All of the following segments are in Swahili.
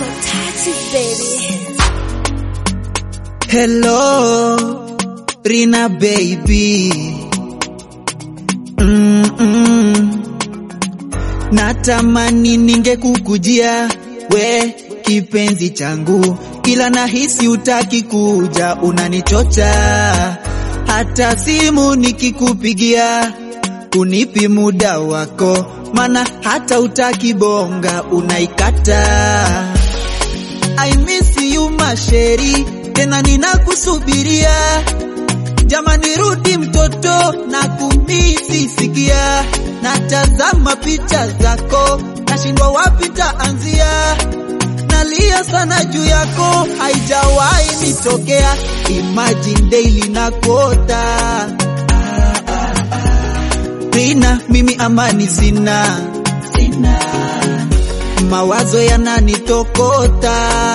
so touchy, baby. Hello, Rina baby. Mm-mm. Natamani ningekukujia we kipenzi changu, ila nahisi utaki kuja, unanichocha. Hata simu nikikupigia unipi muda wako, mana hata utaki bonga, unaikata. I miss you masheri, tena ninakusubiria. Jamani, rudi mtoto, na kumisi sikia. Natazama picha zako, nashindwa wapi taanzia. Nalia sana juu yako, haijawahi nitokea. Imagine daily na kuota Rina, mimi amani sina, sina. Mawazo yananitokota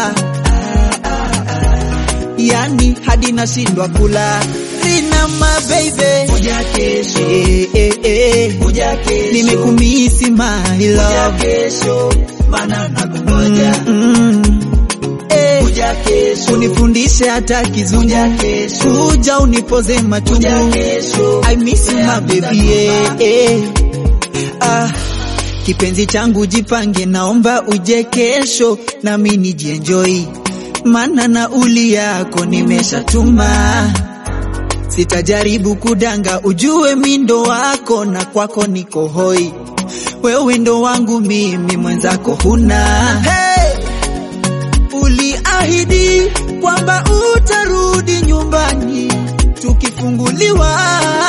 yani hadi nashindwa kula. Rina my baby, Kuja kesho, eh, eh, eh. kuja kesho, Nimekumisi my kuja love kesho, mana nakungoja. mm, eh. Kuja kesho, Unifundishe hata kizungu, kuja kesho, kuja unipoze kuja machungu kesho. I miss you my baby eh, eh. Ah, kipenzi changu jipange, naomba uje kesho nami nijienjoy, mana nauli yako nimeshatuma. Sitajaribu kudanga, ujue mi ndo wako na kwako niko hoi. Wewe ndo wangu mimi, mwenzako huna. Hey! Uliahidi kwamba utarudi nyumbani tukifunguliwa.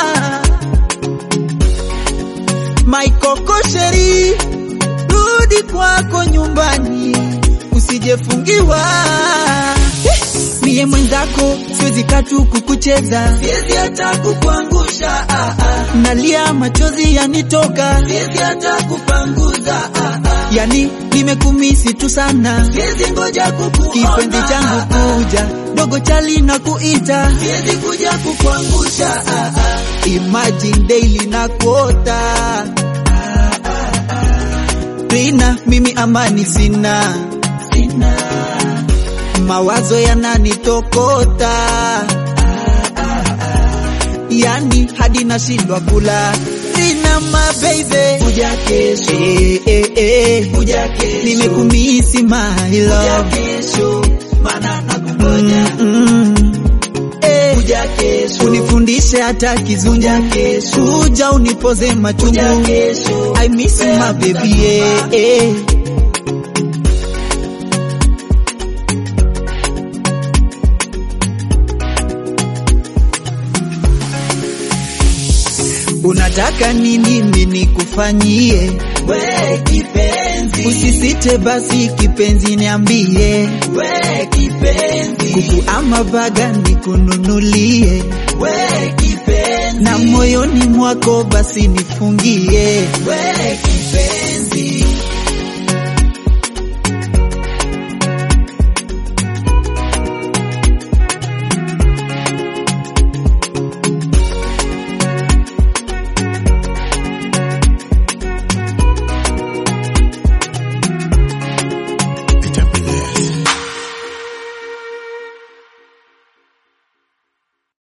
Maikoko sheri, rudi kwako nyumbani, usijefungiwa. Mie mwenzako siwezi katu kukucheza, Siwezi hata kukuangusha, ah, ah. nalia machozi yanitoka, Siwezi hata kupanguza, ah, ah. yani nimekumisi tu sana. Siwezi ngoja kukuona, Kipenzi changu ah, ah. kuja, dogo chali na kuita, Siwezi kuja kukuangusha, ah, ah. imagine daily na kuota. Rina, mimi amani sina, Sina, mawazo yananitokota, yani hadi nashindwa kula. Rina my baby, kuja kesho, eh, eh, eh. kuja kesho, nimekumisi my kuja love. kesho, mana nakungoja. Mm, eh. Kuja kesho, Unifundishe hata kizungu, kuja kesho, kuja unipoze kuja machungu. kesho. I miss you my baby, eh, eh. Unataka nini mimi nikufanyie? We kipenzi, Usisite basi kipenzi, niambie we kipenzi, kuku ama baga nikununulie, we kipenzi, na moyoni mwako basi nifungie. we kipenzi.